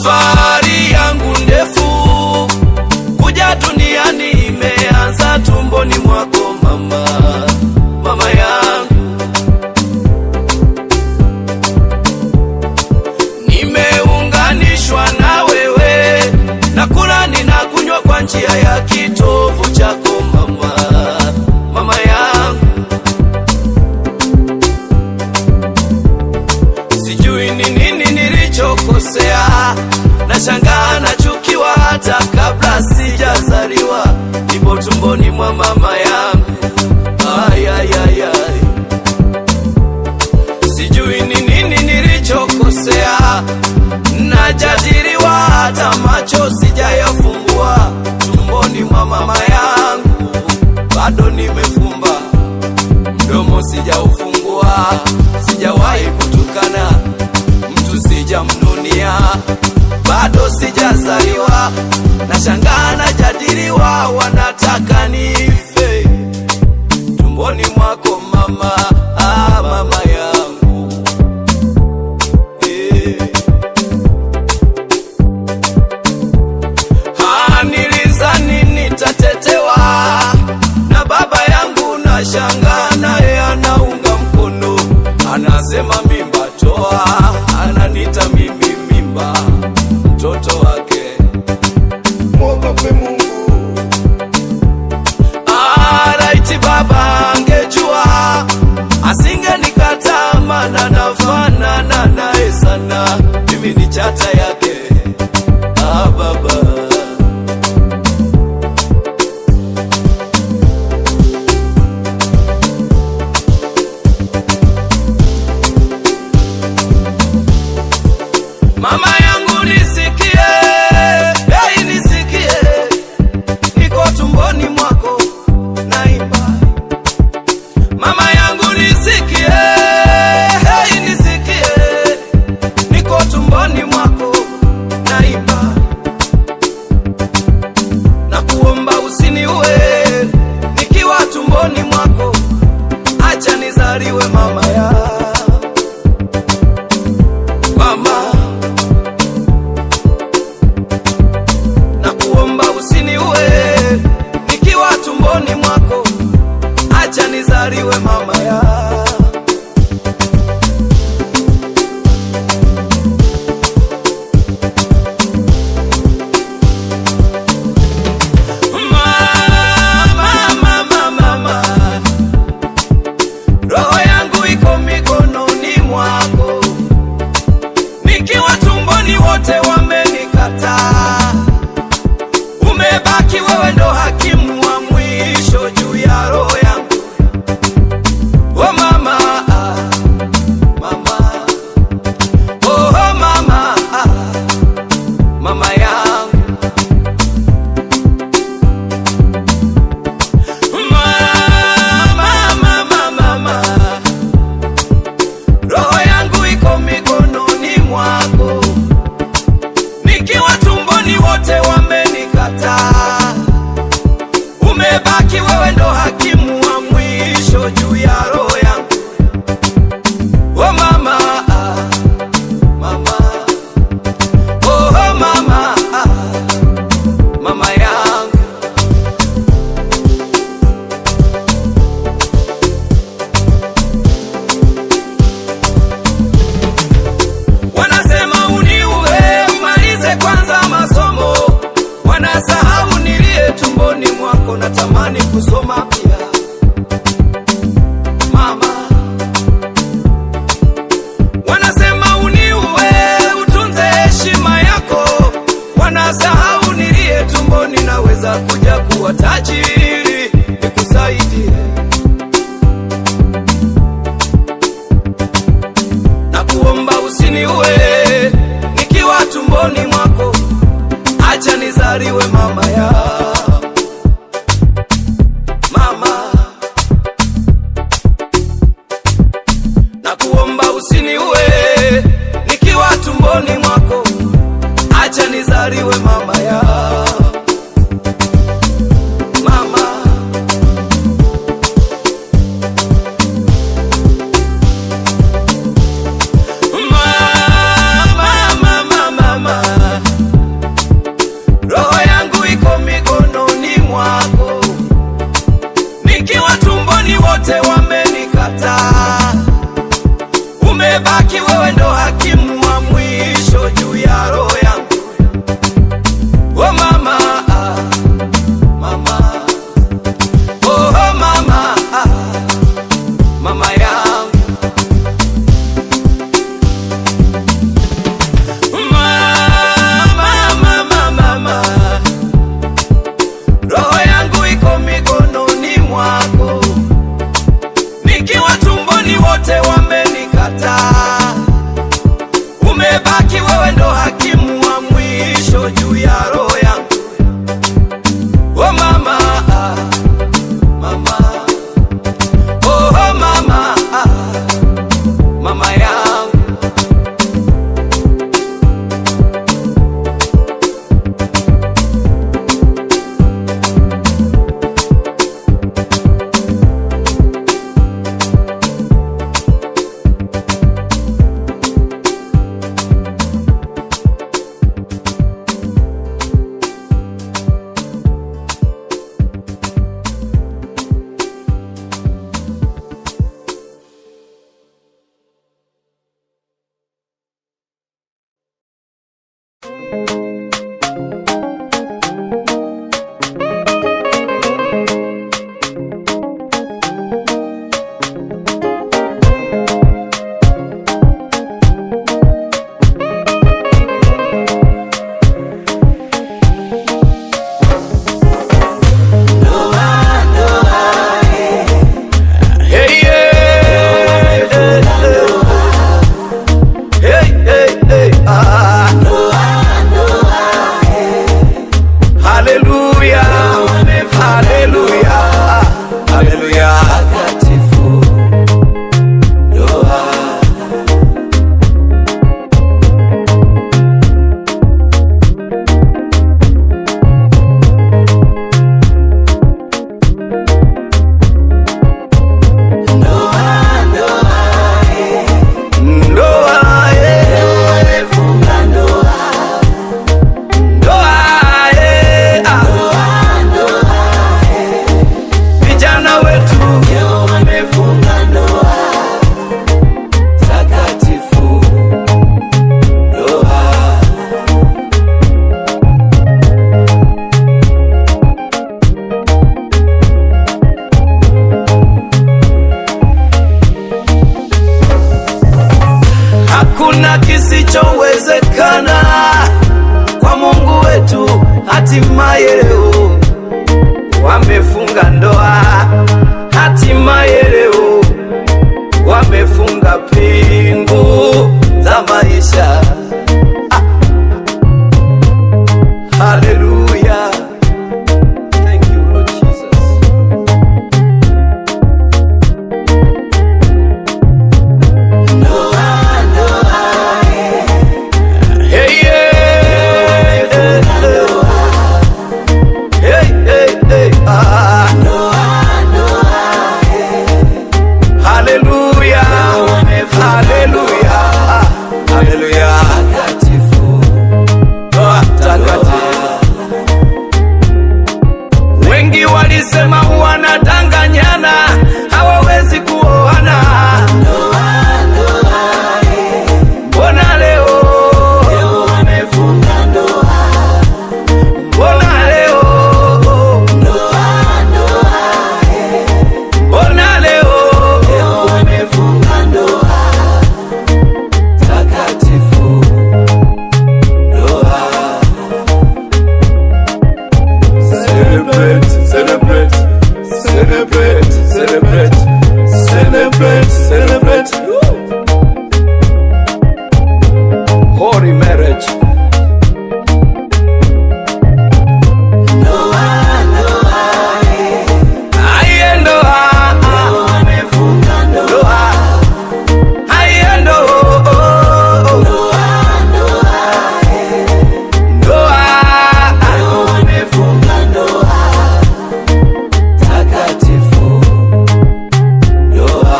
Safari yangu ndefu kuja duniani imeanza tumboni mwako mama, mama yangu. Nimeunganishwa na wewe, nakula ninakunywa kwa njia ya kitovu chako mama, mama yangu. Sijui ni nini nilichokosea, nashangaa nachukiwa hata kabla sijazaliwa, nipo tumboni mwa mama yangu. Ay, ay, ay, ay. Sijui ni nini nilichokosea, najadiliwa hata macho sijayafungua, tumboni mwa mama yangu bado nimefumba mdomo sijaufungua, sijawahi kutukana mtu, sijamnunia, bado sijazaliwa, nashangaa najadiliwa, wanataka nife tumboni mwako mama, ah, mama yangu eh. Ah, nilizani nitatetewa na baba yangu, na shangaa naye anaunga mkono, anasema mimba toa, ananita mimi mimba, mtoto wake. mwogope Mungu. Ah, raiti baba angejua asingenikataa, maana nafanana naye sana, mimi ni chata yake. Ah, baba Mama yangu nisikie, hey, nisikie, niko tumboni mwako naimba. Mama yangu nisikie, hey, nisikie, niko tumboni mwako naimba. Na kuomba usiniue nikiwa tumboni mwako, acha nizaliwe mama ya mama na kuomba usiniue nikiwa tumboni mwako, acha nizaliwe mama ya Mama, mama, mama. Roho yangu iko mikononi mwako, nikiwa tumboni wote wamenikataa umebaki wewe ndo hakimu wa mwisho juu ya roho yangu. Oh mama, ah, mama, oh mama, ah, mama yangu. Mama, mama, mama, roho yangu iko mikononi mwako nikiwa tumboni wote wamenikataa, umebaki wewe ndo hakimu wa mwisho juu ya roho yangu. Oh mama, ah, mama, oh mama, ah, mama yangu. Wanasema uniue umalize kwanza masomo, wanasahau nilie tumboni mwako, natamani kusoma pia mama. Wanasema uniue utunze heshima yako, wanasahau nilie tumboni, naweza kuja kuwa tajiri nikusaidie na kuomba usiniue nikiwa tumboni mwako, acha nizaliwe mama ya mama, na kuomba usiniue nikiwa tumboni mwako, acha nizaliwe mama ya mama. Mama, mama, mama, umebaki wewe ndo hakimu wa mwisho juu ya roho yangu. Oh mama, ah, mama, oh mama, ah, mama yangu. Mama, mama, mama, roho yangu iko mikononi mwako, nikiwa tumboni wote wamenikataa. Umebaki wewe ndo hakimu wa mwisho juu ya roho yangu. Oh mama, ah, mama, oh mama, ah, mama yangu. Hey, yeah. Hey, hey, hey, ah. Hallelujah. Hallelujah. Hallelujah. Takatifu. Ndoa. Ndoa, eh. Ndoa, eh, ah. Vijana wetu wamefunga ndoa takatifu, ndoa hakuna kisichowezekana kwa Mungu wetu. Hatimaye leo wamefunga ndoa, hatimaye leo wamefunga pingu za maisha. Ah. Hallelujah. Thank you, Lord Jesus. Hey, yeah. Hey, hey, hey, ah. Hallelujah. Hallelujah. Ah, Hallelujah. Takatifu. Ndoa takatifu. Wengi walisema wanadanganyana, hawawezi kuoana. Mbona leo wamefunga ndoa? Mbona leo Mbona leo wamefunga ndoa takatifu, ndoa celebrate, celebrate, celebrate, celebrate, celebrate, celebrate. Holy marriage. Aye, ndoa. Ndoa. Aye, ndoa. Ndoa. Takatifu. Ndoa.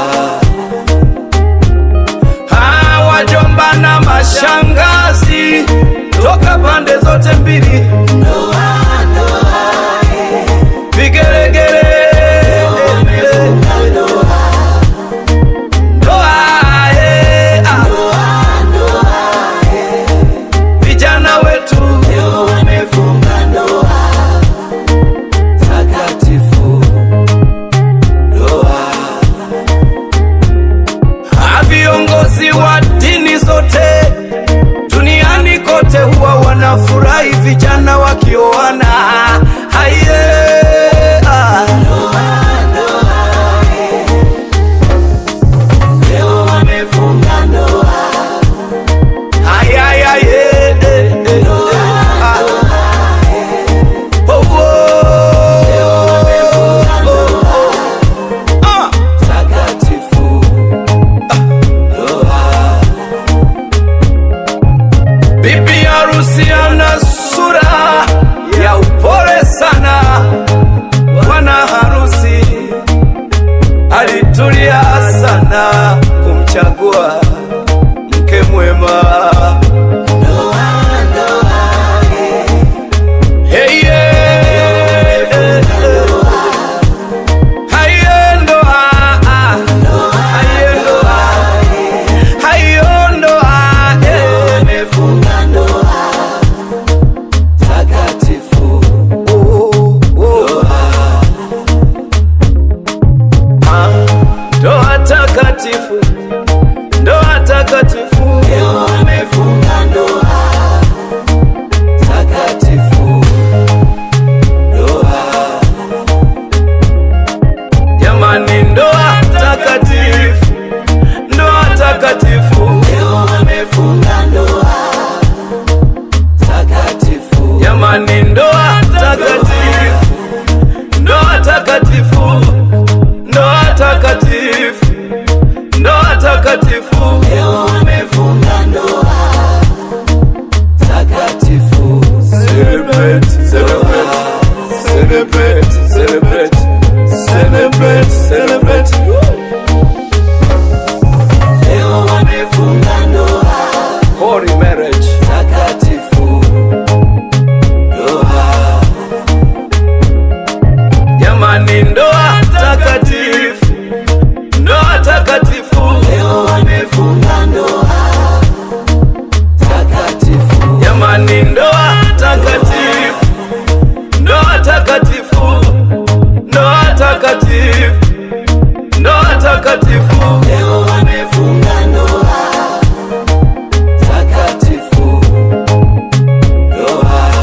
Ah, wajomba na mashangazi toka pande zote mbili vigelegele ndoa eh, wanafurahi vijana wakioana haiye ah. leo wamefunga ndoa Ay, ay, ay, eh, eh, eh, eh, ah. Oh, oh, oh, oh. Ah. takatifu Bibi harusi ana sura ya upole sana, bwana harusi alitulia sana kumchagua mke mwema. Hey, yeah, eh, eh. Haye ndoa, ah. Haye ndoa, hayo ndoa, eh. wamefunga ndoa takatifu Oh, oh. Ah, ndoa takatifu, ndoa takatifu, leo wamefunga ndoa takatifu ndoa jamani, ndoa takatifu, ndoa takatifu, leo wamefunga ndoa takatifu jamani, ndoa takatifu, ndoa takatifu, ndoa takatifu, ndoa takatifu. leo wamefunga ndoa takatifu Celebrate, celebrate, celebrate, celebrate, celebrate, celebrate. leo wamefunga ndoa Holy marriage. takatifu ndoa Jamani, ndoa takatifu, ndoa takatifu. leo wamefunga ndoa takatifu Jamani, ndoa takatifu, ndoa takatifu, ndoa takatifu, ndoa takatifu. leo wamefunga ndoa takatifu ndoa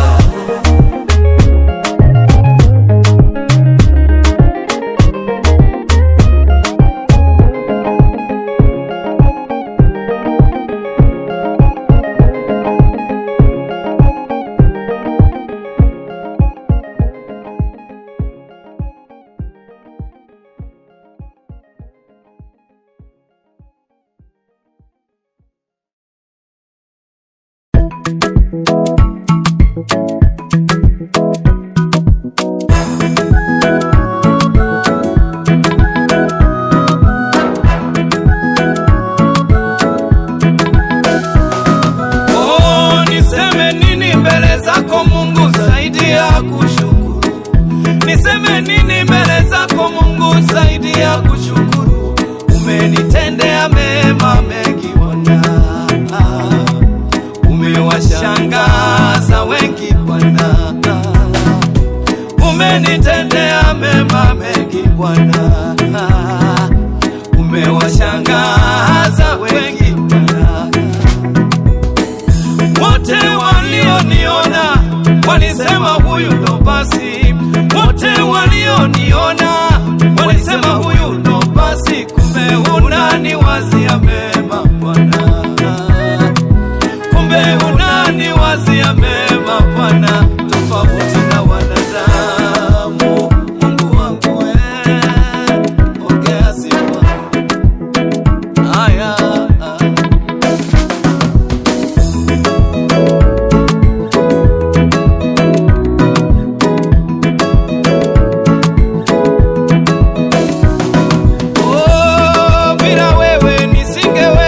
Oh, niseme nini mbele zako Mungu zaidi ya kushukuru? Niseme nini mbele zako Mungu zaidi ya kushukuru? Umenitendea mema mengi Bwana, umewashangaza wengi Bwana, umenitendea mema mengi Bwana, umewashangaza wengi Bwana wote walioniona walisema huyu ndo basi, wote walioniona walisema huyu ndo basi, kumbe unani wazia mema Bwana, kumbe unani wazia mema Bwana, tofauti na wanadamu. Mungu wangu wewe, ongea sifa haya Oh, bila wewe nisingeweza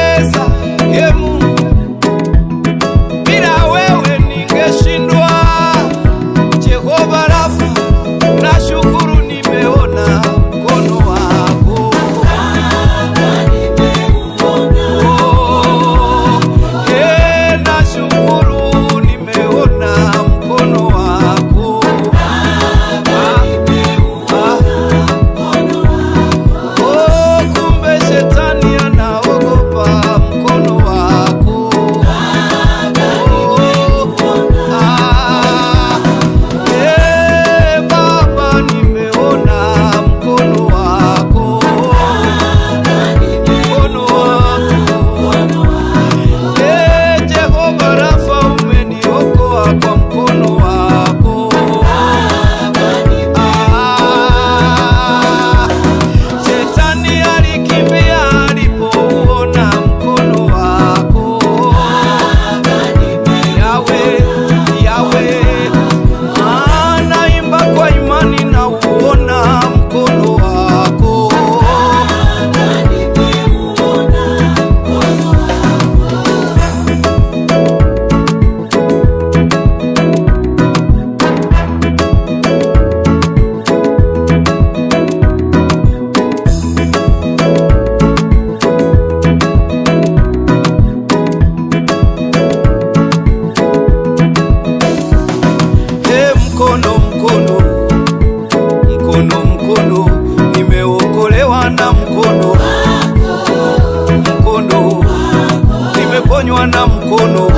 nimeponywa na mkono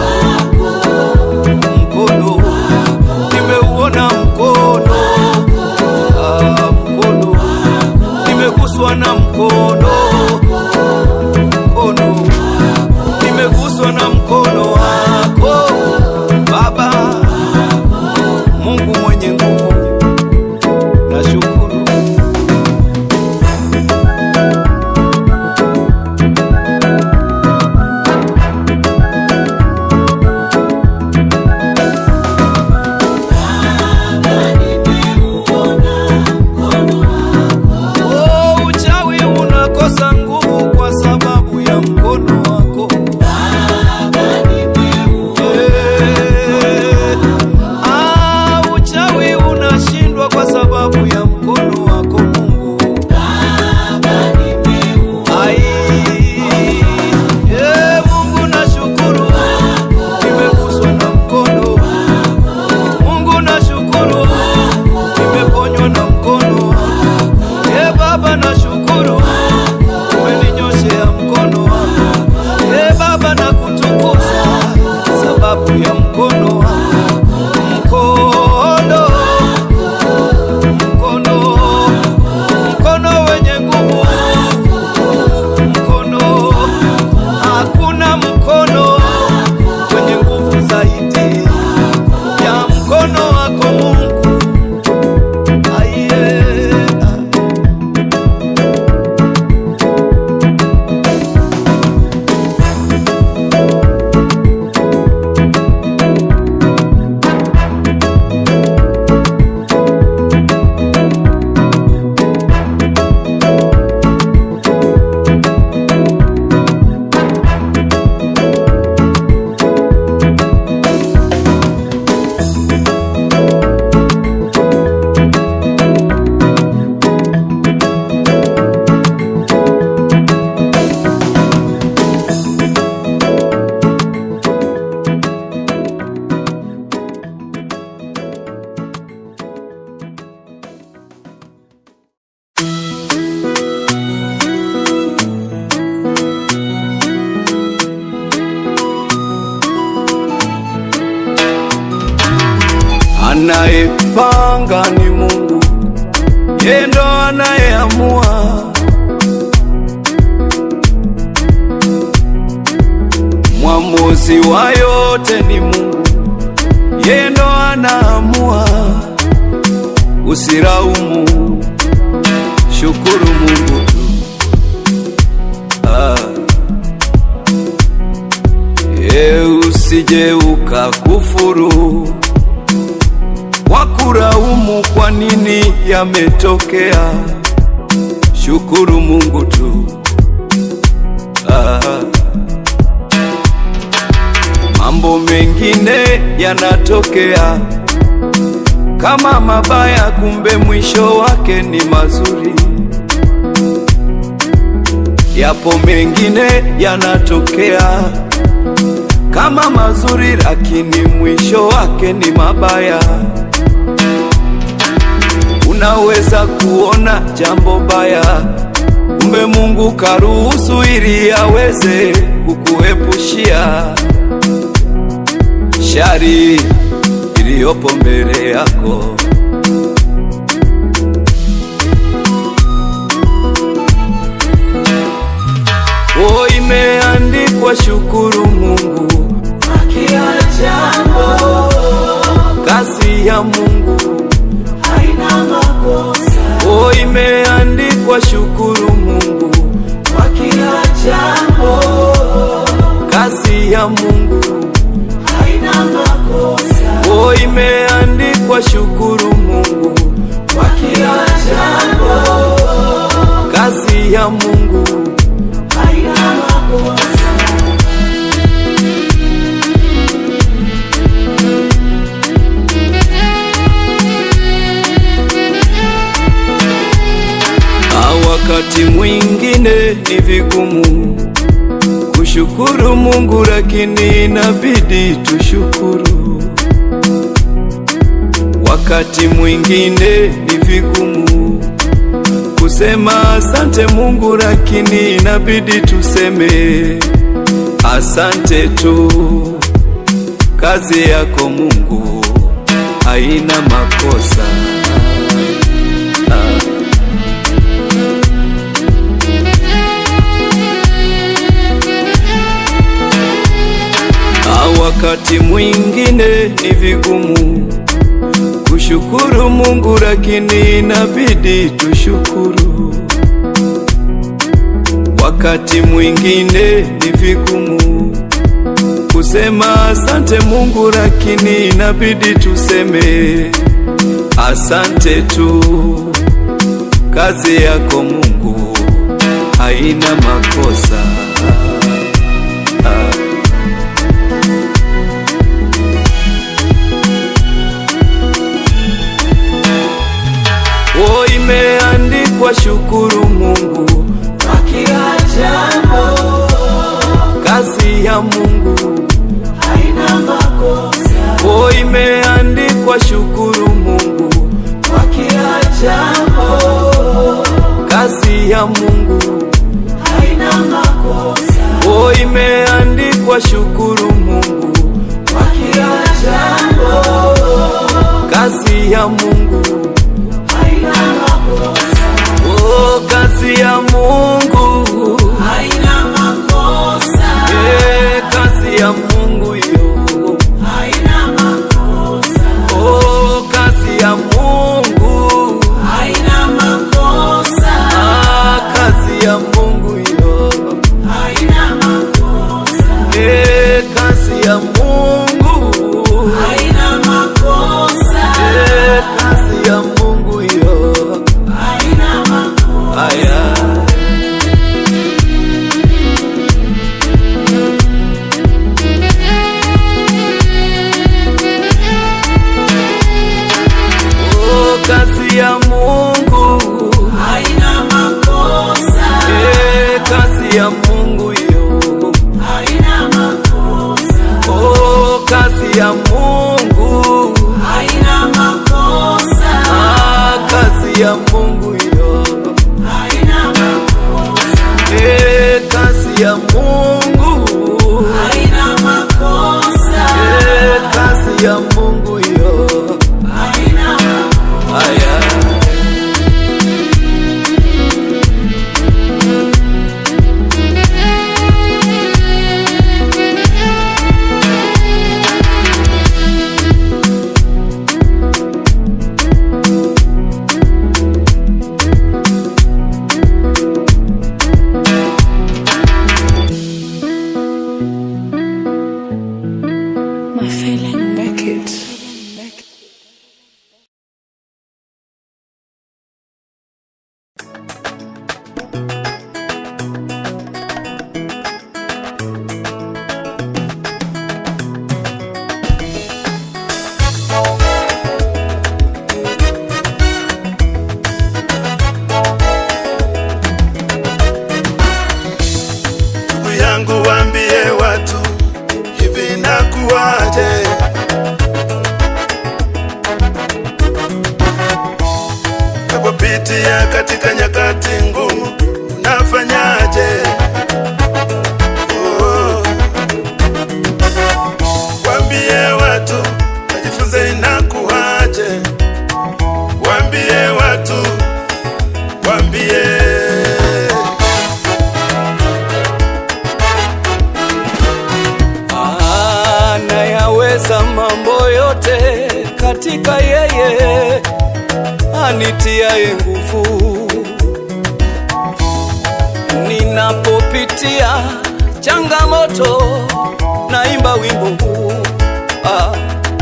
mkono nimeuona mkono ah, mkono nimeguswa na mkono mkono nimeguswa na mkono wako baba mungu mwenye nguvu nashukuru Oh, uchawi unakosa nguvu kwa sababu ya mkono wako Eh, ah, uchawi unashindwa kwa sababu ya mkono wako Mungu. Ai, eh, Mungu nashukuru, nimeguswa na mkono. Mungu nashukuru, nimeponywa na mkono. Eh, Baba nashukuru, umeninyoshea mkono wako. Eh, Baba nakutukuza sababu ya mkono wako. Mkono, mkono, mkono wenye nguvu, mkono, hakuna mkono wenye nguvu zaidi ya mkono wako Mungu. Aiye, ah. Anayepanga ni Mungu, yeye ndo anayeamua. Mwamuzi wa yote ni Mungu, yeye ndo anaamua. Usiraumu, shukuru Mungu tu. Ah. Ye usije ukakufuru kwa kuraumu kwa nini yametokea. Shukuru Mungu tu. Ah. Mambo mengine yanatokea kama mabaya, kumbe mwisho wake ni mazuri. Yapo mengine yanatokea kama mazuri, lakini mwisho wake ni mabaya. Unaweza kuona jambo baya, kumbe Mungu karuhusu ili aweze kukuepushia shari iliyopo mbele yako. O, imeandikwa shukuru Mungu, Kila jambo kazi ya Mungu. haina makosa, O, imeandikwa shukuru Mungu, kwa kila jambo kazi ya Mungu. haina makosa, O, imeandikwa shukuru Mungu, kwa kila jambo kazi ya Mungu. haina makosa. Ah, wakati mwingine ni vigumu kushukuru Mungu, lakini inabidi tushukuru. Wakati mwingine ni vigumu kusema asante Mungu, lakini inabidi tuseme Asante tu, kazi yako Mungu haina makosa. Ah. Ah, wakati mwingine ni vigumu kushukuru Mungu, lakini inabidi tushukuru. Wakati mwingine ni vigumu kusema asante Mungu, lakini inabidi tuseme asante tu. Kazi yako Mungu haina makosa. Ah. Oh, imeandikwa shukuru Mungu Kwa kila jambo kazi ya Mungu. haina makosa. Oh, imeandikwa shukuru Mungu Kwa kila jambo kazi ya Mungu. haina makosa. Oh, imeandikwa shukuru Mungu Kwa kila jambo kazi ya Mungu. haina makosa. Oh, kazi ya Mungu. Haina makosa. Eh, kazi ya Mungu yo. Haina makosa. Oh, kazi ya Mungu. Haina makosa. Ah, kazi ya Mungu yo. Haina makosa. Eh, kazi ya Mungu. Haina makosa. Eh, kazi ya Mungu yo. Haina makosa. Aya. Oh, kazi ya Mungu. Haina makosa. Eh, kazi ya Mungu yo. Haina makosa. Oh, kazi ya Mungu. Haina makosa. Ah, kazi ya Mungu yo. Haina makosa. Eh, kazi ya Mungu. Haina makosa. Eh, kazi ya Mungu yo. Haina makosa. Aya. My feeling make it. ndugu yangu waambie watu hivi nakuwaje napopitia katika nyakati ngumu unafanyaje oh. waambie watu wajifunze inakuwaje waambie watu waambie anayaweza mambo yote katika yeye anitiaye nguvu. Ninapopitia changamoto, naimba wimbo huu ah.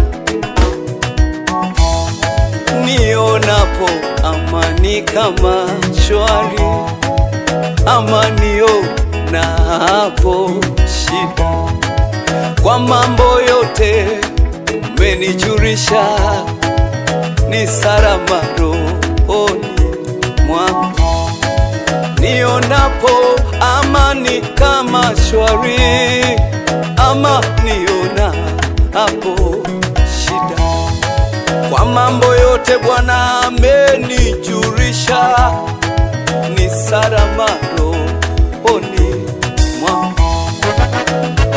Nionapo amani kama shwari, amanio na hapo shida kwa mambo yote umenijulisha, ni salama rohoni mwangu. Nionapo amani kama shwari, ama niona hapo shida. Kwa mambo yote Bwana amenijulisha, ni salama rohoni mwangu.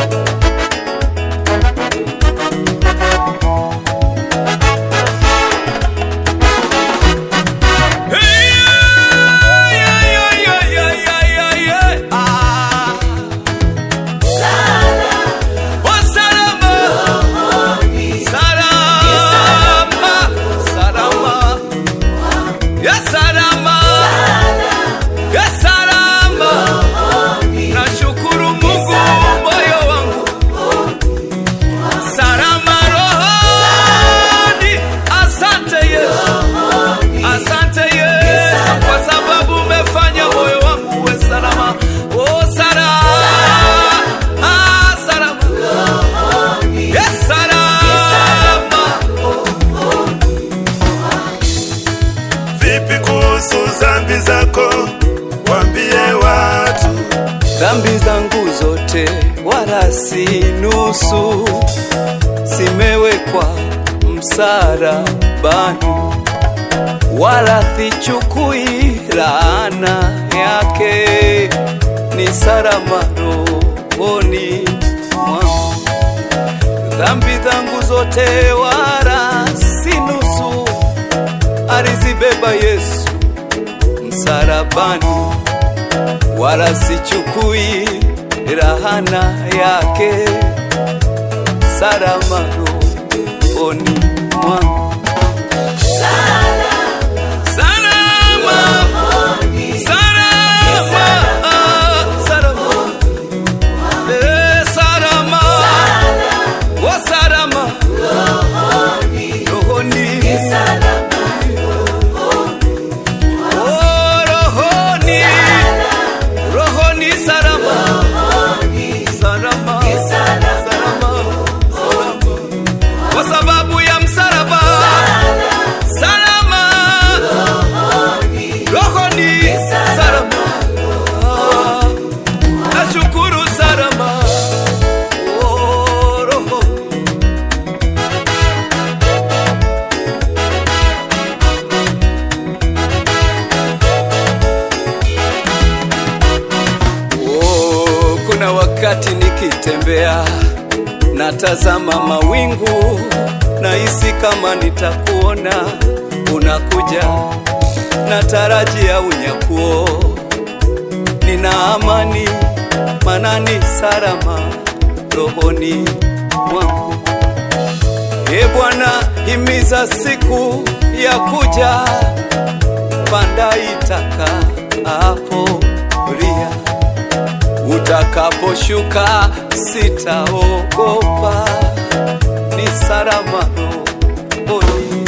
nusu zimewekwa msalabani, wala sichukui laana yake, ni salama rohoni mwangu. Dhambi zangu zote wala si nusu, alizibeba Yesu msalabani, wala sichukui rahana yake, salama rohoni mwangu. Salama, salama, salama, eh, salama, oh, salama, rohoni, oh, rohoni, rohoni, salama, salama, salama, salama, kwa sababu ya msalaba, salama, rohoni, salama, nashukuru salama, oh, roho Oh, kuna wakati nikitembea natazama mawingu, nahisi kama nitakuona unakuja, natarajia unyakuo, nina amani manani salama rohoni mwangu. E Bwana, himiza siku ya kuja, panda itaka hapo ria utakaposhuka sitaogopa, ni salama rohoni.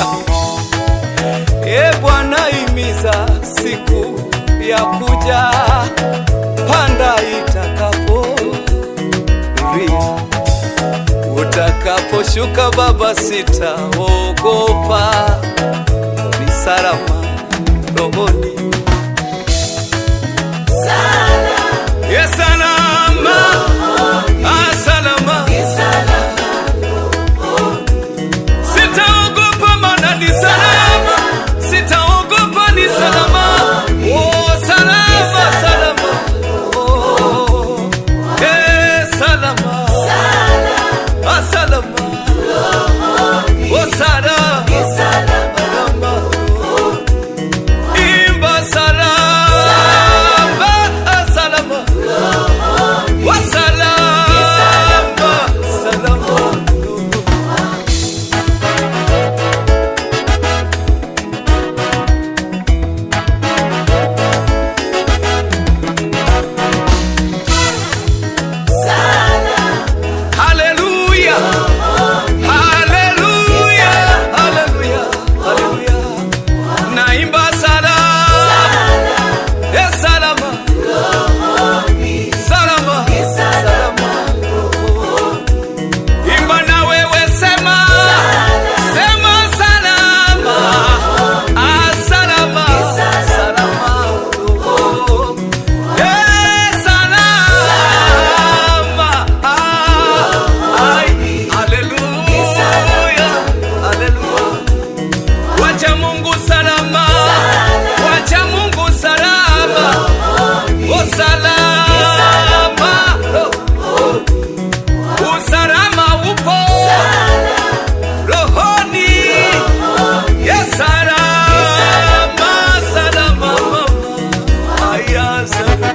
E Bwana, imiza siku ya kuja, panda itakapo ria utakaposhuka Baba, sitaogopa, ni salama rohoni. Ye salama, ah, salama. Sitaogopa maana ni salama, sitaogopa ni salama. Oh, salama, salama. Oh, eh, salama. Ah, salama. Oh, salama. Salama. Imba salama, ah, salama. Wa salama, salama. Haleluya. Haleluya. Haleluya. Haleluya. Naimba salama. Eh, salama. Salama. Salama. Imba na wewe sema. Sema salama. Ah, salama. Salama. Eh, salama. Ah, ai. Haleluya. Haleluya. Wacha Mungu salama, wacha Mungu salama, oh salama, oh, usalama upo rohoni, yes salama, salama, aya salama.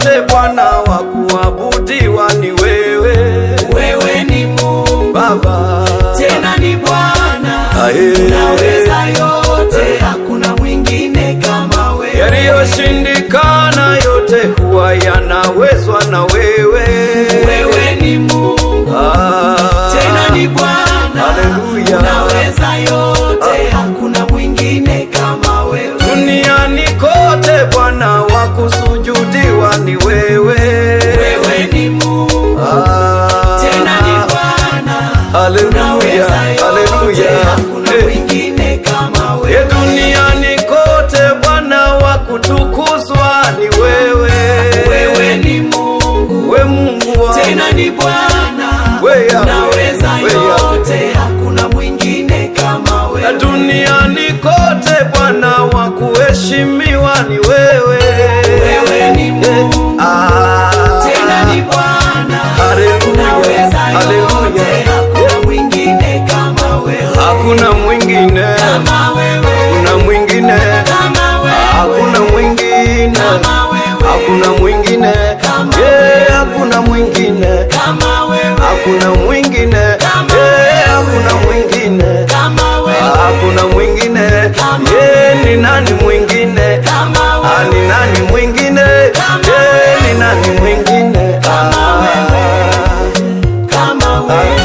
kote Bwana wa kuabudiwa ni wewe wewe ni Mungu Baba. tena ni Bwana, Aye. unaweza yote, hakuna mwingine kama wewe. Yaliyoshindikana yote huwa yanawezwa na wewe. Wewe ni Mungu Ah. tena ni Bwana, Haleluya. unaweza yote, hakuna mwingine kama wewe. Duniani kote Bwana wa kusujudiwa ni wewe. Wewe ni Mungu Ah. tena ni Bwana, Haleluya, unaweza yote, haleluya. hakuna Eh. mwingine kama Ye wewe. duniani kote Bwana wa kutukuzwa ni wewe. Wewe ni Mungu we Mungu wa tena ni Bwana, We Yahweh, unaweza we yote, hakuna mwingine kama na wewe. duniani kote Bwana wa kuheshimiwa ni wewe. Wewe ni Mungu Ah. tena ni Bwana, Haleluya, unaweza haleluya. yote, hakuna mwingine kama wewe. Hakuna mwingine, Kama wewe, kuna mwingine, kama wewe, hakuna mwingine, kama wewe, hakuna mwingine, Kama yeah, hakuna mwingine, kama wewe, hakuna mwingine, Kama yeah, hakuna mwingine, kama wewe, hakuna mwingine, Kama yeah, ni nani mwingine? kama Ah, wewe, ni nani mwingine? Kama Yeah, ni nani mwingine? Kama Ah. kama wewe.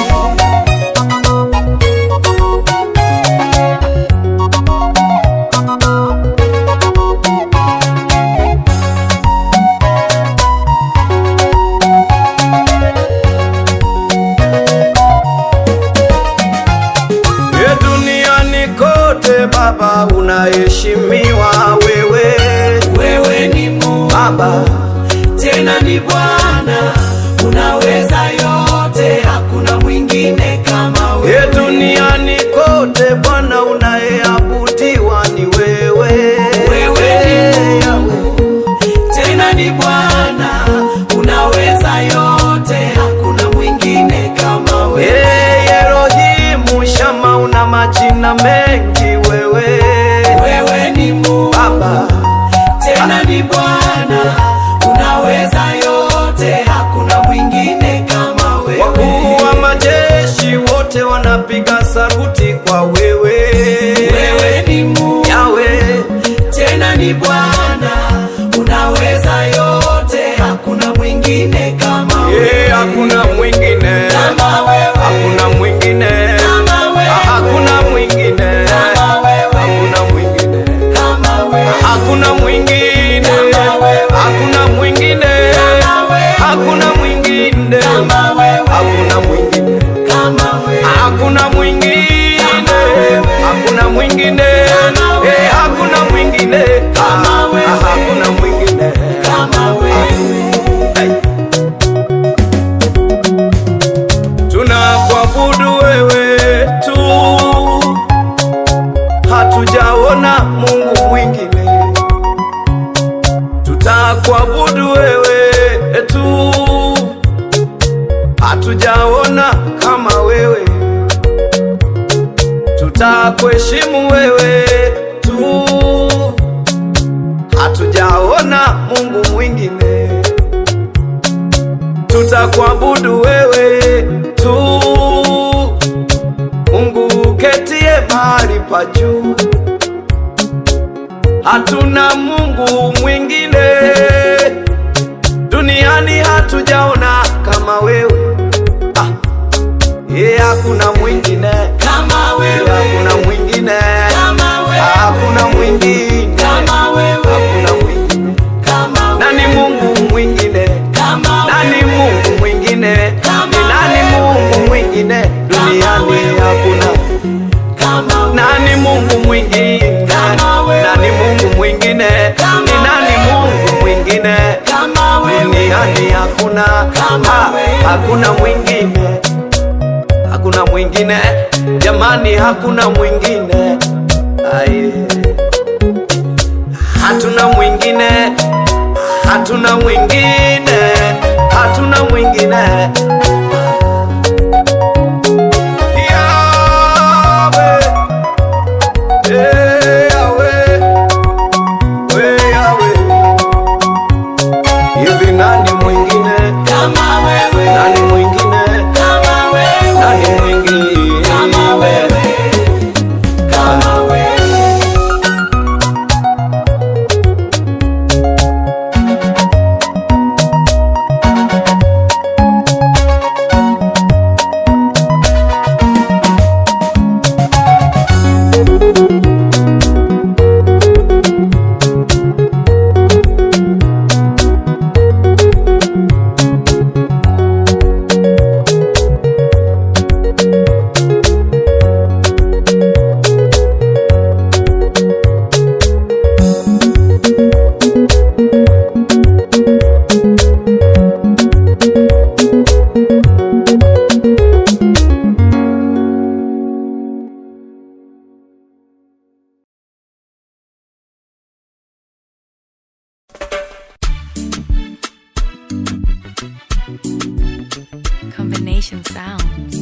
Ye duniani kote Baba unaheshimiwa wewe Wewe ni Mungu Baba, tena ni Bwana, unaweza yote, hakuna mwingine kama ye wewe. duniani kote Bwana unayeabudiwa ni wewe. Wewe ni Mungu tena ni Bwana, unaweza yote, hakuna mwingine kama wewe. Ye Elohimu Shama, una majina mengi wewe Wewe ni Mungu Baba, tena ni Bwana, unaweza yote, hakuna mwingine kama wewe. wakuu wa majeshi wote wanapiga saruti kwa wewe Wewe ni Mungu Yawe. tena ni Bwana, unaweza yote, hakuna mwingine kama Ye, wewe. hakuna mwingine, Kama wewe. hakuna mwingine, Kama wewe. Ah, hakuna mwingine, Kama wewe. hakuna mwingine, Kama wewe. hakuna mwingine, Kama wewe. hakuna mwingine, Kama wewe. hakuna mwingine, Kama wewe. hakuna mwingine, Kama wewe. hakuna mwingine, Kama wewe. hakuna mwingine, Kama wewe. Eh, hakuna mwingine, Kama Ah, wewe. ah, hakuna mwingine. Kama wewe. Hey. Tunakuabudu wewe tu, hatujaona Mungu mwingine. Tutakuabudu wewe tu, hatujaona kama wewe. Tutakuheshimu wewe tu, hatujaona Mungu mwingine tutakuabudu wewe tu, Mungu ketie mahali pa juu. Hatuna Mungu mwingine duniani, hatujaona kama wewe. Ah, ye hakuna mwingine, Kama ye wewe. hakuna mwingine, Kama wewe. hakuna mwingine, Kama wewe. hakuna mwingine. Kama wewe. Nani Mungu mwingine? Kama Nani wewe. Mungu mwingine? Kama Ni nani wewe. Mungu mwingine? Duniani wewe. hakuna. Kama wewe. Nani Mungu mwingine? Kama wewe. Nani Mungu mwingine? Kama Ni nani wewe. Mungu mwingine? Kama wewe. Duniani hakuna. Kama Ha, wewe. Hakuna mwingine. Hakuna mwingine. Jamani hakuna mwingine. Aye. Hatuna mwingine. Hatuna mwingine. Hatuna mwingine. Yahweh. Eh, Yahweh. We Yahweh. Nation Sounds.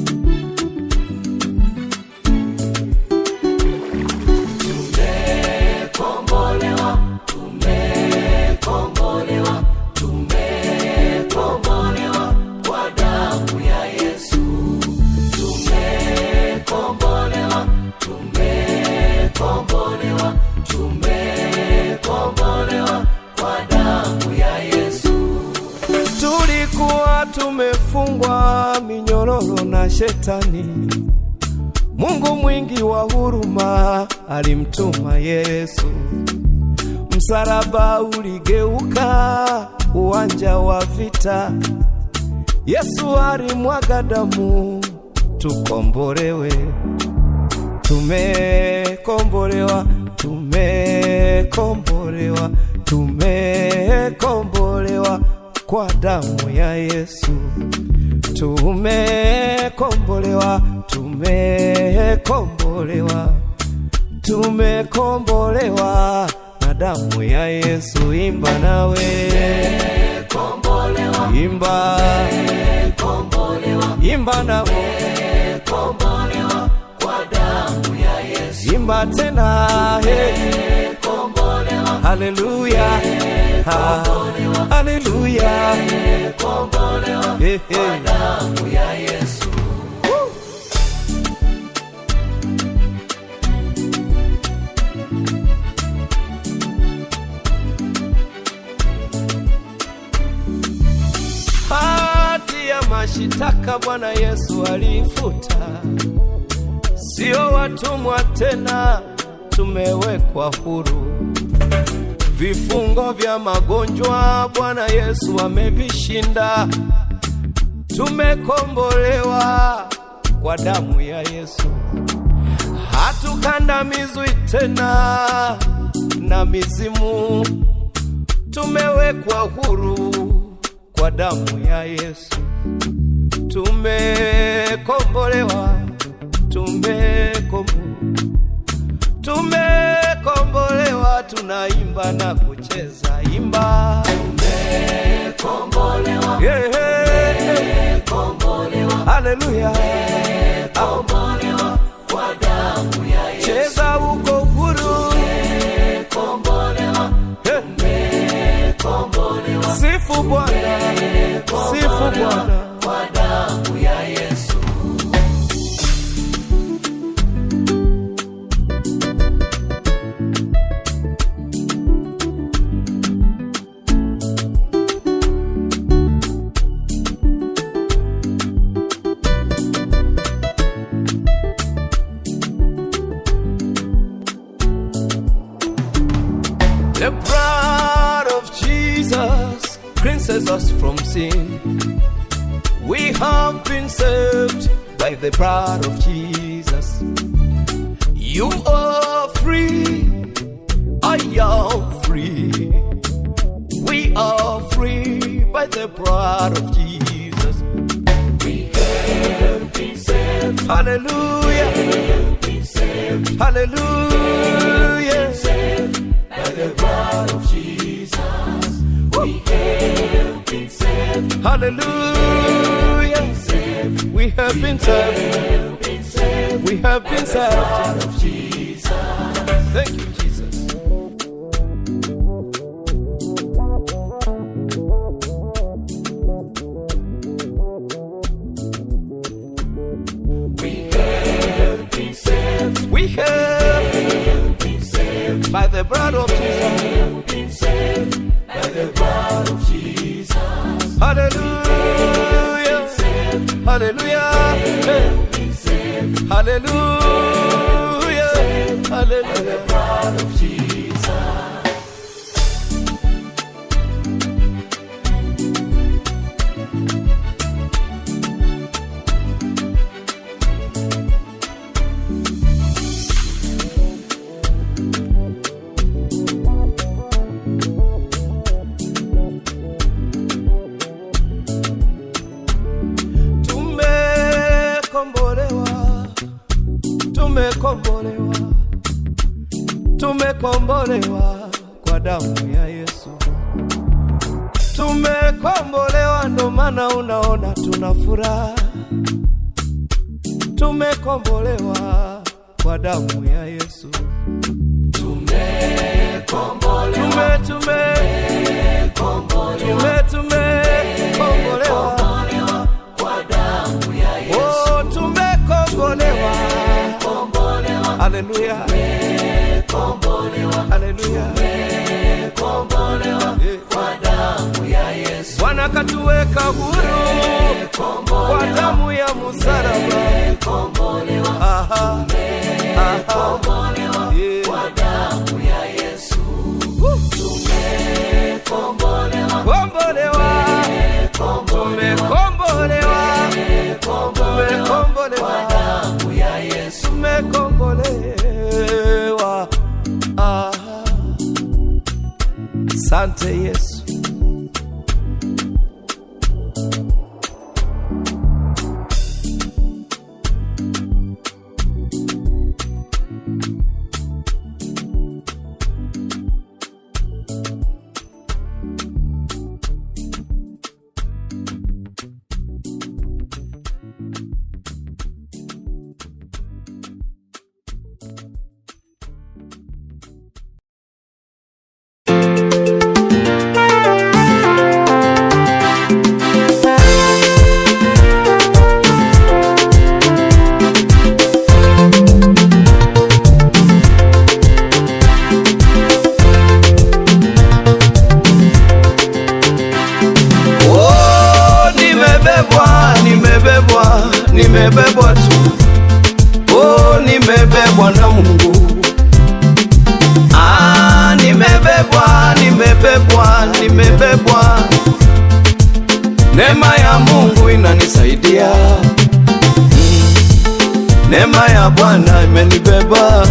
tulikuwa tumefungwa minyororo na shetani. Mungu mwingi wa huruma alimtuma Yesu, msalaba uligeuka uwanja wa vita. Yesu alimwaga damu tukombolewe, tumekombolewa, tumekombolewa, tumekombolewa kwa damu ya Yesu. Tumekombolewa, tumekombolewa, tumekombolewa na damu ya Yesu. Imba nawe, imba, imba nawe, imba tena, hey. Haleluya, ha, haleluya, hey, hey. hati ya mashitaka Bwana Yesu alifuta, sio watumwa tena, tumewekwa huru. Vifungo vya magonjwa Bwana Yesu amevishinda, tumekombolewa kwa damu ya Yesu, hatukandamizwi tena na mizimu, tumewekwa huru kwa damu ya Yesu, tumekombolewa, tumekombolewa, tumekombolewa, tunaimba na kucheza, imba tumekombolewa, yeah, yeah. Haleluya, cheza uko huru, Eh. Sifu Bwana, sifu Bwana. The blood of Jesus cleanses us from sin. We have been saved by the blood of Jesus. You are free, I am free. We are free by the blood of Jesus. We have been saved. Hallelujah. Hallelujah. By the blood of Jesus. We have been saved. Hallelujah. We have been saved. We have been saved. Thank you, Jesus. We have been saved by the blood of Jesus. By the blood of Jesus. Hallelujah. Hallelujah. Hallelujah. Hallelujah. blood of Jesus. Tumekombolewa, tumekombolewa, tumekombolewa kwa damu ya Yesu. Tumekombolewa, ndo maana unaona tuna furaha. tumekombolewa kwa damu ya Yesu. Tumekombolewa, tume tume tume tumekombolewa kwa damu ya Yesu. Oh, tumekombolewa, haleluya, haleluya, Yeah. Bwana katuweka huru kwa damu ya msalaba. Aha, aha, yeah. Woo. Kombolewa, tumekombolewa, tumekombolewa, tumekombolewa. Aha. Sante Yesu. Oh, nimebebwa, nimebebwa, nimebebwa tu. Oh, nimebebwa na Mungu. Ah, nimebebwa, nimebebwa, nimebebwa. Neema ya Mungu inanisaidia. Mm. Neema ya Bwana imenibeba.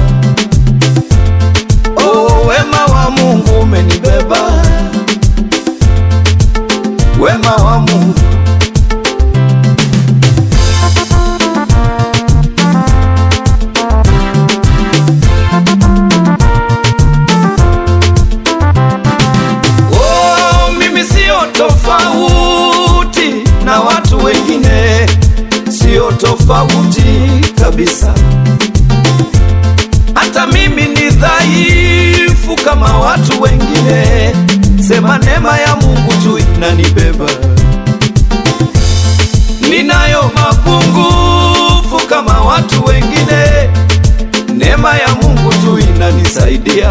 Oh, wema wa Mungu umenibeba wema wa Mungu. Oh, mimi sio tofauti na watu wengine, sio tofauti kabisa. Hata mimi ni dhaifu kama watu wengine, sema neema ya Mungu tu inanibeba. Ninayo mapungufu kama watu wengine, neema ya Mungu tu inanisaidia.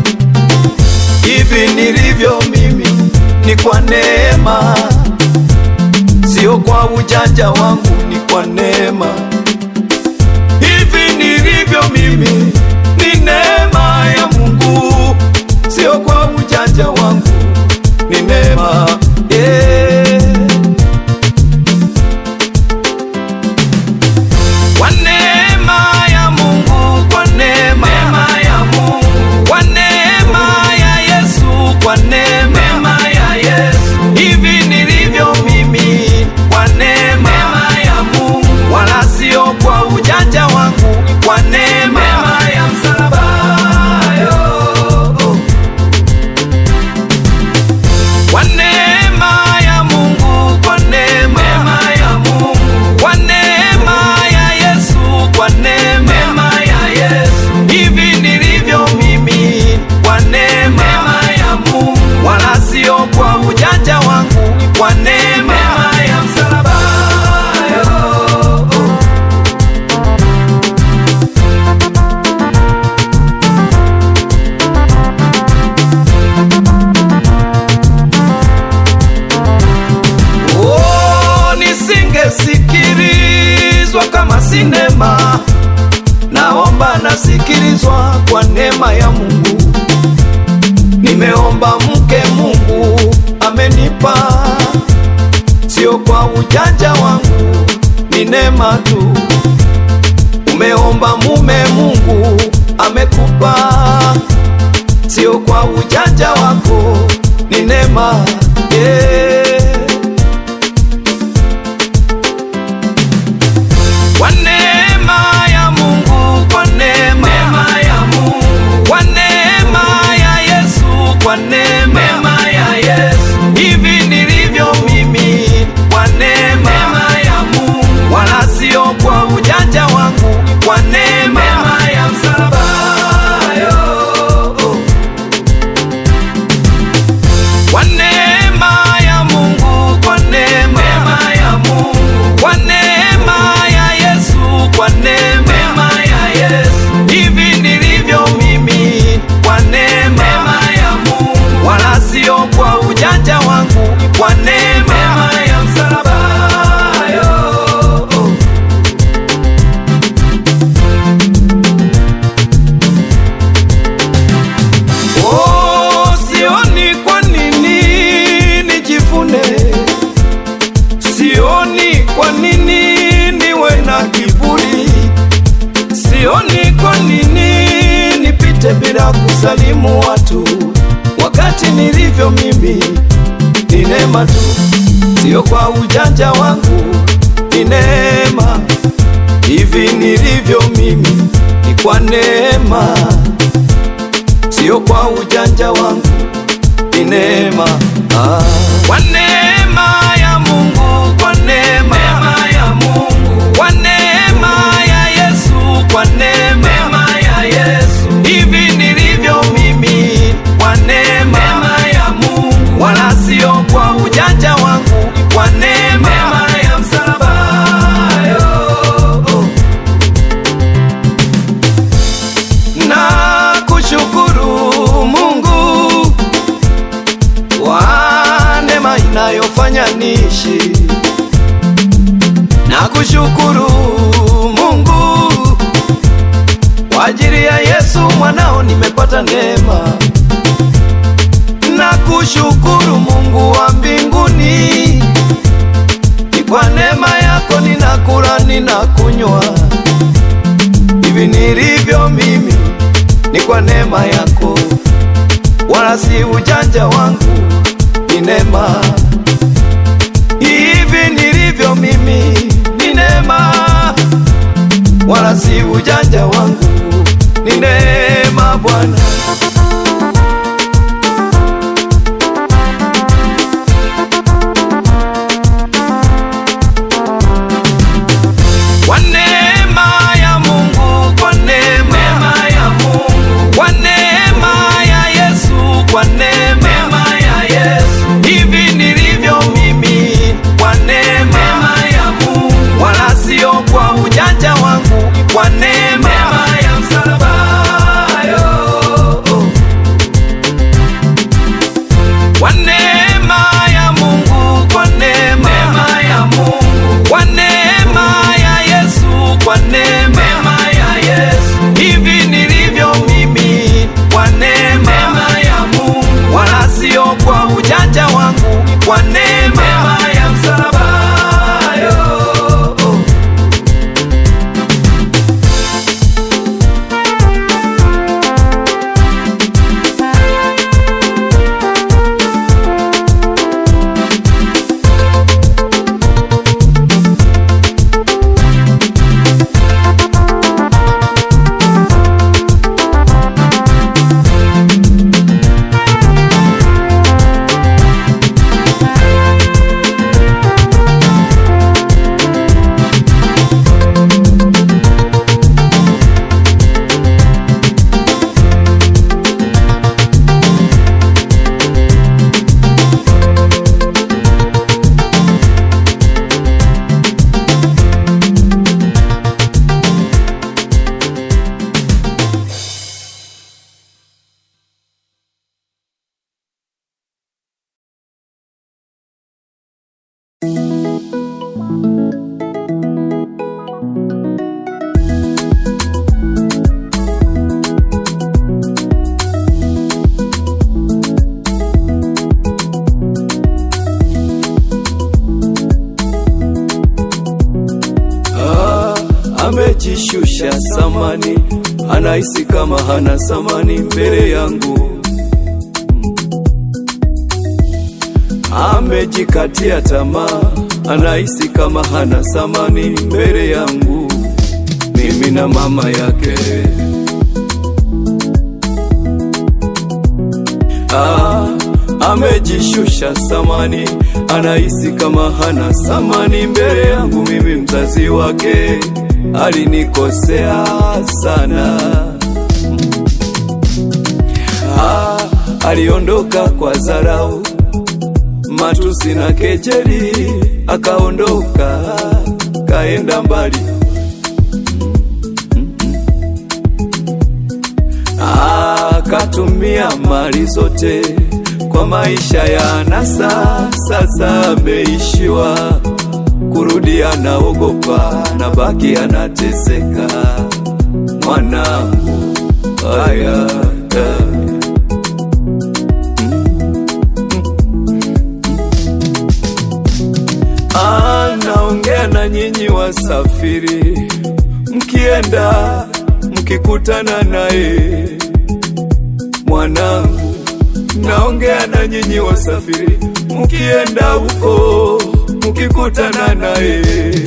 Hivi nilivyo mimi ni kwa neema, sio kwa ujanja wangu, ni kwa neema. Hivi nilivyo mimi ni neema ya Mungu, sio kwa ujanja wangu, ni neema yeah. Kwa neema ya Mungu, kwa neema ya Mungu, kwa neema ya Yesu, kwa neema ya Yesu, hivi nilivyo mimi, kwa neema ya Mungu, wala sio kwa ujanja wangu, kwa neema ya msalaba yo. Kwa neema ya Mungu, kwa neema ya Mungu, kwa neema ya Yesu, kwa neema ya Yesu, hivi nilivyo mimi, kwa neema ya Mungu, wala sio kwa ujanja wangu, kwa neema ya msalaba yo. Oh, nisingesikilizwa kama sinema, naomba nasikilizwa kwa neema ya Mungu. Nimeomba mke, Mungu amenipa, sio kwa ujanja wangu, ni neema tu. Umeomba mume, Mungu amekupa, sio kwa ujanja wako, ni neema yeah. Kwa neema ya Mungu, kwa neema ya Mungu, kwa neema ya Yesu, kwa neema ya Yesu, hivi nilivyo mimi, kwa neema ya Mungu, wala sio kwa ujanja kusalimu watu wakati nilivyo mimi ni neema tu, sio kwa ujanja wangu, ni neema. Hivi nilivyo mimi ni kwa neema, sio kwa ujanja wangu, ni neema. Ah. Kwa neema ya Mungu, kwa neema, ya Mungu, kwa neema ya Yesu, kwa neema, ya Yesu. Hivi nilivyo mimi kwa neema, ya Mungu, wala sio kwa ujanja wangu, kwa neema, ya msalaba. Yo. Na kushukuru Mungu kwa neema inayofanya niishi. Na kushukuru Mungu kwa ajili ya Yesu mwanao nimepata neema. Na kushukuru Mungu wa mbinguni, ni kwa neema yako ninakula ninakunywa hivi nilivyo mimi ni kwa neema yako, wala si ujanja wangu, ni neema. Hivi nilivyo mimi ni neema, wala si ujanja wangu, ni neema Bwana. Kwa neema ya Mungu, kwa neema, ya Mungu, kwa neema ya Yesu, kwa neema, ya Yesu. Hivi nilivyo mimi, kwa neema, ya Mungu, wala sio kwa ujanja wangu, kwa neema, ya msalaba. Yo. Kwa neema ya Mungu, kwa neema, ya Mungu, kwa neema ya Yesu, kwa neema, ya Yesu. Hivi nilivyo mimi, kwa neema, ya Mungu, wala sio kwa ujanja wangu, kwa neema, ya msalaba. Yo. Ah, amejishusha samani, anahisi kama hana samani mbele yangu. Amejikatia tamaa, anahisi kama hana samani mbele yangu, mimi na mama yake. Ah, amejishusha samani, anahisi kama hana samani mbele yangu, mimi mzazi wake. Alinikosea sana, ah, aliondoka kwa dharau, matusi na kejeli, akaondoka kaenda mbali. akatumia mali zote kwa maisha ya anasa. Sasa ameishiwa kurudi, anaogopa na baki anateseka. Mwanangu, haya anaongea na nyinyi wasafiri, mkienda mkikutana naye Wanangu, naongea na nyinyi wasafiri, mukienda huko mukikutana naye,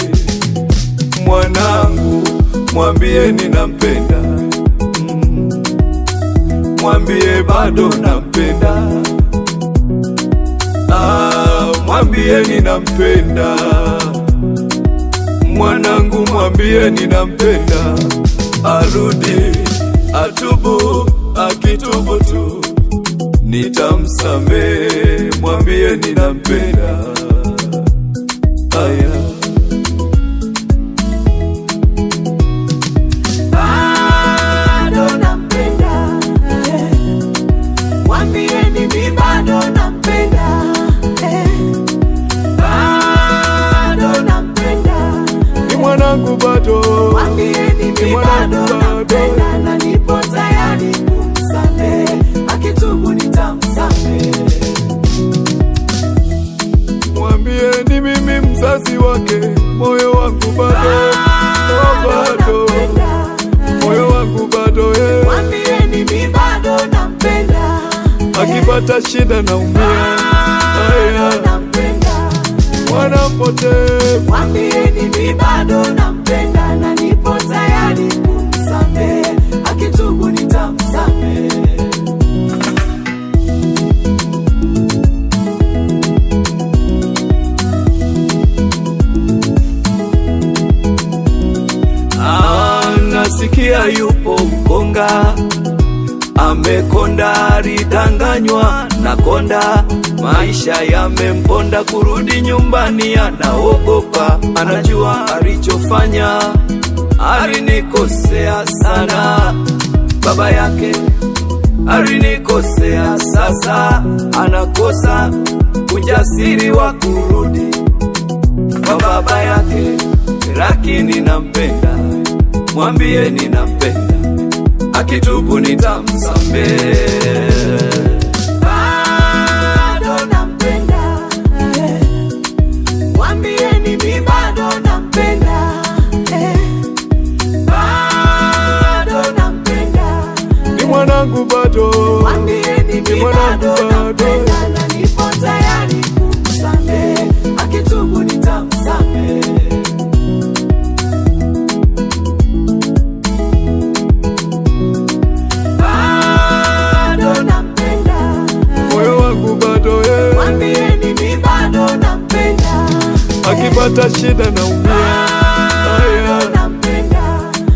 mwanangu, mwambie ninampenda, Mm. mwambie bado nampenda, ah, mwambie ninampenda, mwanangu, mwambie ninampenda, arudi atubu, akitubu tu nitamsamehe, mwambie ninampenda. Aya. bado nampenda eh. Mwambieni mi bado nampenda eh. Bado nampenda Ni mwanangu bado, Mwambieni Ni mi mwanangu bado bado. nampenda na nipo tayari kumsamehe akitubu nitamsamehe mwambie ni mimi mzazi wake, moyo wangu bado, oh, bado, moyo wangu bado eh. Mwambieni mi bado nampenda Akipata shida naumia, aya, nampenda mwana mpotevu Mwambieni mi bado nampenda na nipo tayari kumsamehe, akitubu nitamsamehe. Ah, nasikia yupo mkonga amekonda, alidanganywa na konda, maisha yamemponda, kurudi nyumbani anaogopa, anajua alichofanya, alinikosea sana, baba yake alinikosea, sasa anakosa ujasiri wa kurudi kwa baba yake, lakini nampenda, mwambie ninampenda, akitubu nitamsamehe. Bado nampenda, eh. Mwambieni mi bado nampenda, eh. Bado nampenda, Ni mwanangu bado, mwambieni Ni mi mwanangu bado bado. nampenda na nipo tayari kumsamehe, akitubu nitamsamehe. bado nampenda moyo wangu bado eh. mwambieni mi bado nampenda akipata shida naumia, bado aya, nampenda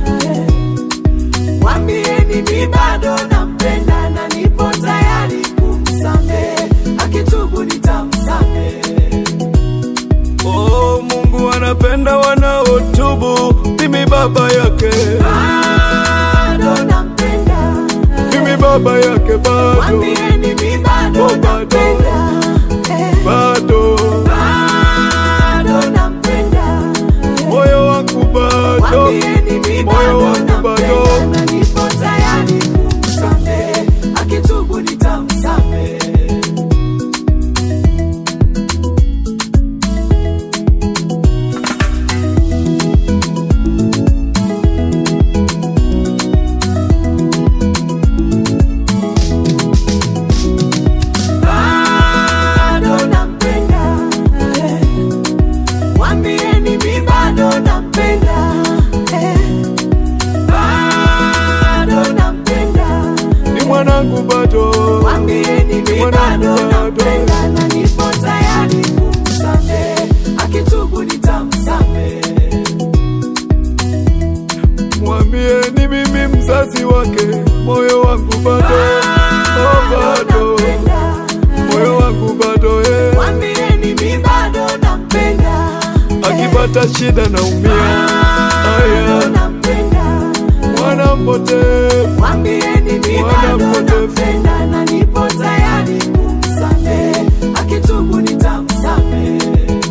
mwambieni mi bado nampenda na nipo tayari kumsamehe akitubu nitamsamehe oh, Mungu anapenda wanaotubu, mimi baba yake, bado nampenda mimi baba yake bado, mwambieni mi bado Oh, bado. nampenda eh. bado, bado nampenda moyo wangu bado, Mwambieni mi moyo bado wangu bado. nampenda na nipo tayari kumsamehe, akitubu nitamsamehe. Bado nampenda, eh. Mwambieni mi bado nampenda, eh. Bado nampenda ni mwanangu bado, Mwambieni mi Mwanangu bado bado. nampenda na nipo tayari kumsamehe, akitubu nitamsamehe. mwambie ni mimi mzazi wake, moyo wangu bado, oh, bado, Nampenda, moyo wangu bado eh. Mwambieni mi bado nampenda, akipata shida naumia, bado aya, nampenda. mwana mpotevu Mwambieni mi Mwana bado mpotevu. nampenda na nipo tayari kumsamehe, akitubu nitamsamehe.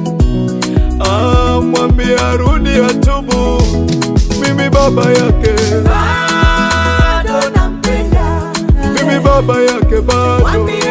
Ah, mwambie arudi atubu, mimi baba yake, Bado nampenda, mimi baba yake bado, Mwambie